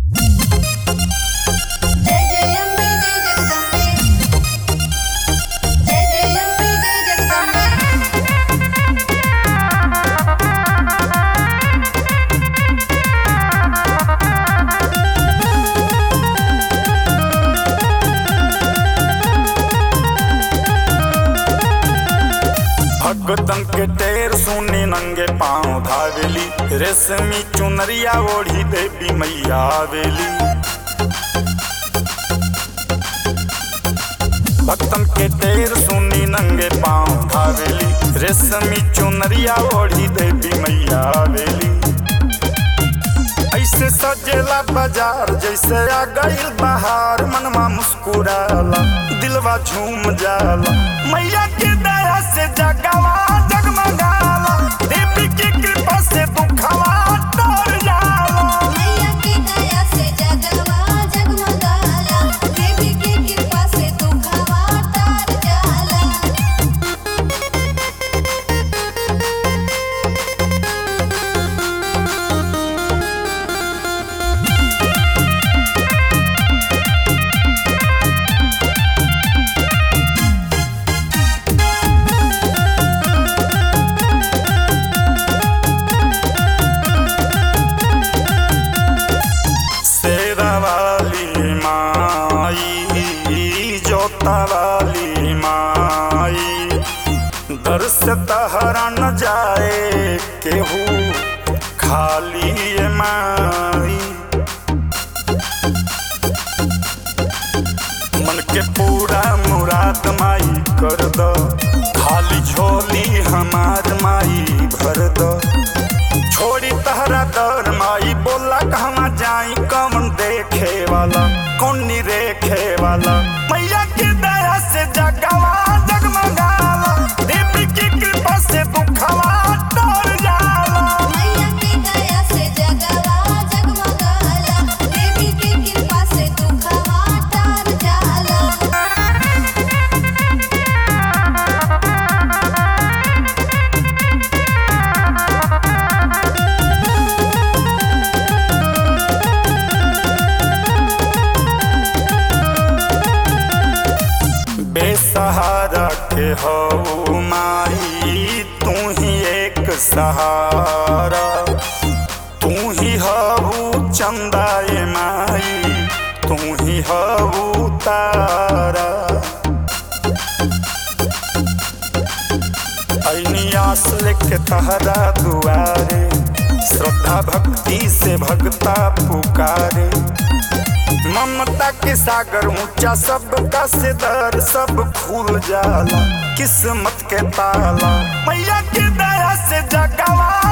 जय जय अम्बे जय जगदम्बे जय जय अम्बे जय जगदम्बे भगतन के टेर सुनी नंगे पांव धावेली रेशमी चुनरिया ओढ़ी देवी मैया आवेली भक्तन के टेर सुनी नंगे पांव धावेली रेशमी चुनरिया ओढ़ी देवी मैया आवेली ऐसे सजेला बाजार जैसे आ गईल बहार मनवा मुस्कुराला दिलवा झूम जाला मैया के दया से जगवा जगमगाला देवी की कृपा से दुखवा तर जाला मैया की दया से जगवा जगमगाला देवी की कृपा से दुखवा तार जाला शेरा वाली माई जोता वाली माई दर से तहरा न जाए केहू खाली ये माई मन के पूरा मुराद माई कर दो खाली झोली हमार माई भर दो छोड़ी तहरा दर माई बोला कहवा जाई कौन देखे वाला कौन नी रेखे वाला मैया की दया से जगवा जगमगाला देवी की कृपा से दुखवा तर जाला मैया की दया से जगवा जगमगाला देवी की कृपा से दुखवा तार जाला बेसहारा के हो माई तू ही एक सहारा तू ही हबू चंदाए माई तू ही हबू तारा ऐनी आस लेके तहरा दुआरे श्रद्धा भक्ति से भगता पुकारे ममता के सागर ऊंचा सबका से दर सब खुल जाला किस्मत के ताला मैया के दया से जगवा